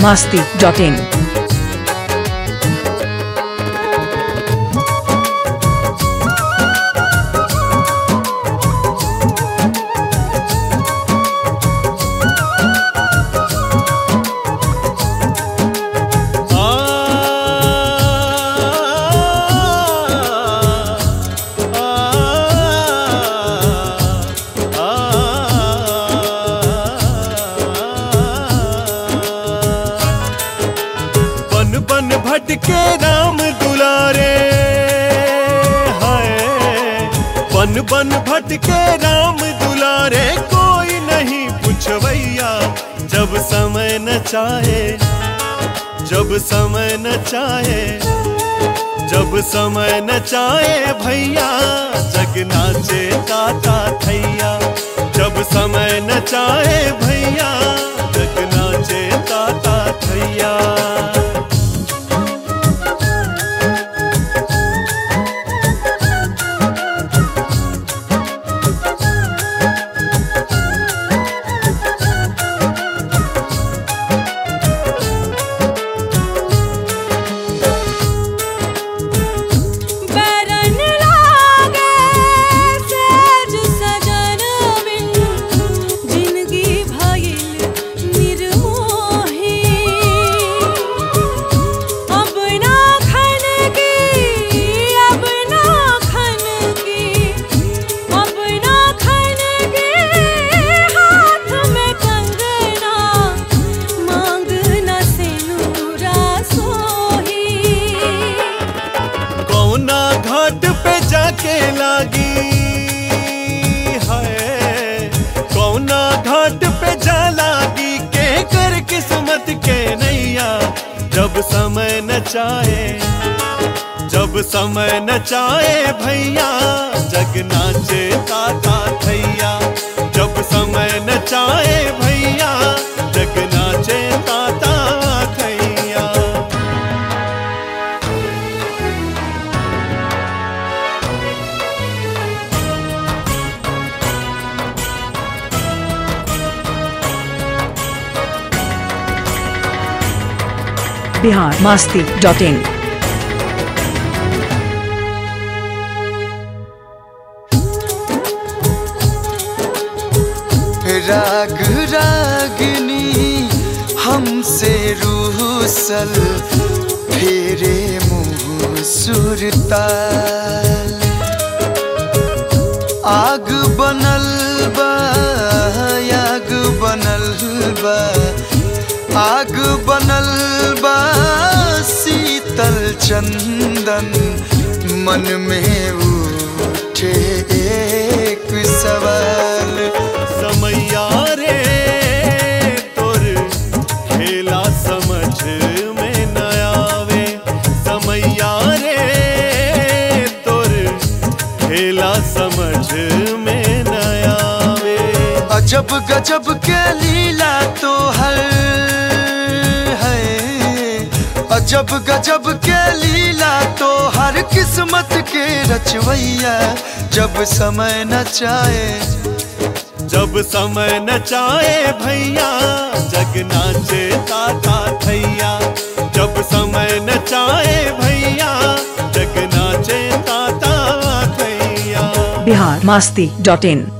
masti dot in. बन बन भटके राम दुलारे हाय बन बन भटके राम दुलारे कोई नहीं पुछवैया जब समय न चाहे जब समय न चाहे जब समय न चाहे भैया जग नाचे काका थैया जब समय न चाहे भैया जग नाचे काका थैया बरन लागे सेज सजन बिन जिंदगी भइल निर्मोही अब ना खन की अब ना खन की अब ना खन की हाथ में कंगना मांग न सिनुरा सोही कौना घाट पे जाके लागी है कौना घाट पे जा लागी के कर किस्मत के नैया जब समय न चाहे जब समय न चाहे भैया जग नाचे काका थैया जब समय न चाहे भैया जग नाचे काका थैया Bihar masti dot in. राग रागनी हमसे रूसल फेरे मुँह सुरताल आग बनल बा आग बनल बा आग बनल बा शीतल चंदन मन में उठे एक सवाल समैया रे तोर खेला समझ में न आवे समैया रे तोर खेला समझ में न आवे अजब गजब के लीला तो हर है अजब गजब के लीला तो हर किस्मत के रचवैया जब समय न चाहे जब समय न चाहे भैया जग नाचे काका थैया जब समय न चाहे भैया जग नाचे काका थैया Bihar masti dot in.